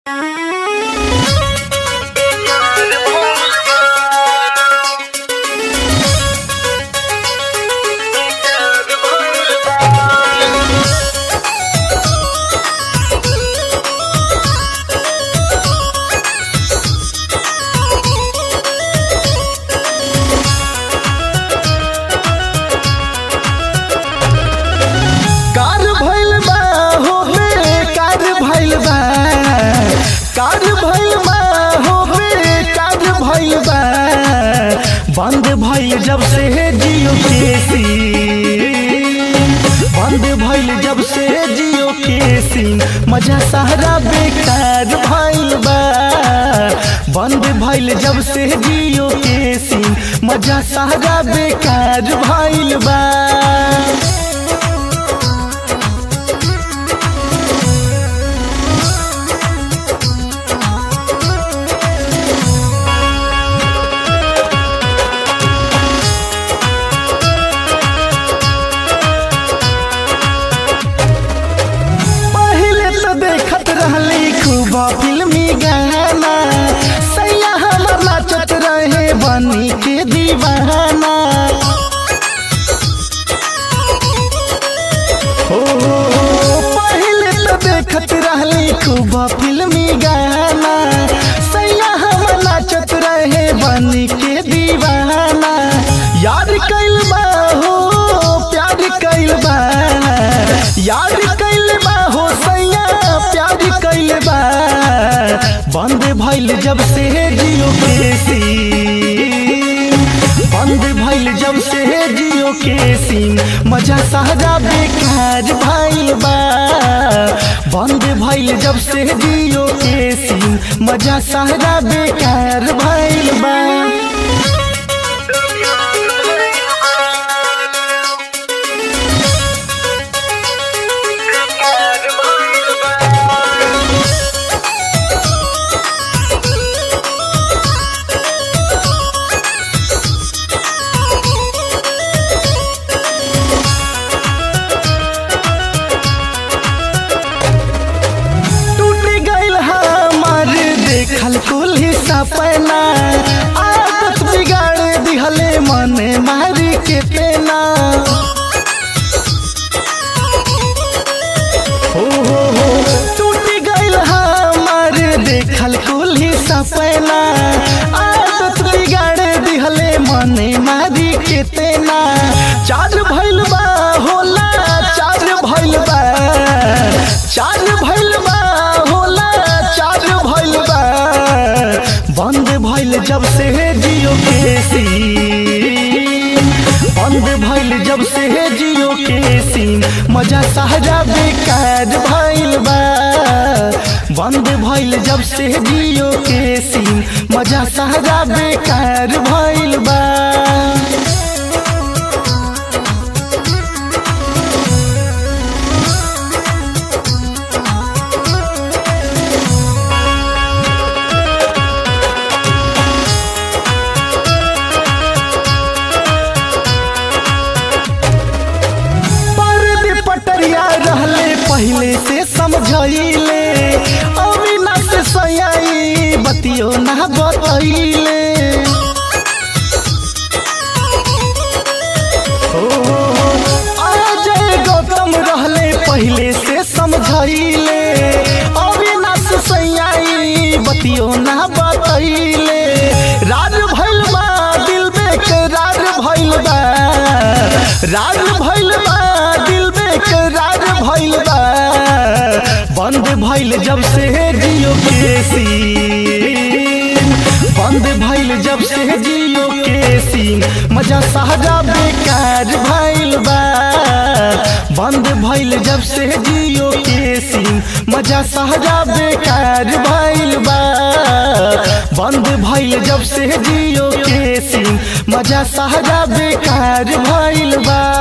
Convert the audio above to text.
कार भइल बा हो बे कार भइल बा कार भइल बा हो बे कार भइल बा बंद भइल जब से जियो के सिम बंद भइल जब से जियो के सिम मजा सारा बेकार भइल बा बंद भइल जब से जियो के सिम मजा सारा बेकार भइल बा पहले तो देखत रहली खूब फिल्मी गाना सैया हमर नाचत रहे बनी के दीवाना हो पहले तो देखत रहली खूब फिल्मी गाना सैया हमर नाचत रहे बनी के दीवाना याद कैल बा हो प्यार कैल बा याद कैल बा हो सैया प्यार कैल बा बंद भइल जब से जियो के सिम बंद भइल जब से जियो के सिम मजा सारा बेकार भइल बा बंद भइल जब से जियो के सिम मजा सारा बेकार भइल बा टूट गइल हमार देखल कुल सपना आदत बिगाड़ दिहले मने मारी के पेना हो हो हो टूट गइल हमार देखल कुल सपना आदत बिगाड़ दिहले मने मारी के तेना चार भइल बा होला चार भइल बा चार भइल बा होला चार भइल बा बंद भइल जब से जियो के सिम बंद भइल जब से जियो के सिम मजा सारा बेकार भइल बा बंद भइल जब से जियो के सिम मजा सारा बेकार भइल बा पर्दे पटरिया रहले पहले से समझैले अविनाश सयाई बतियो ना बतैले ओ, अजय गौतम रहले पहले से समझैले अविनाश सयाई बतियो ना बतैले राज भइल बा दिल बेकरार भइल बा राज भइल बा दिल बेकरार भइल बा बंद भइल जब से जियो के सिम बंद भइल जब से जियो के सिम मजा सारा बेकार भइल बा बंद भइल जब से जियो के सिम मजा सारा बेकार भइल बा बंद भइल जब से जियो के सिम मजा सारा बेकार भइल बा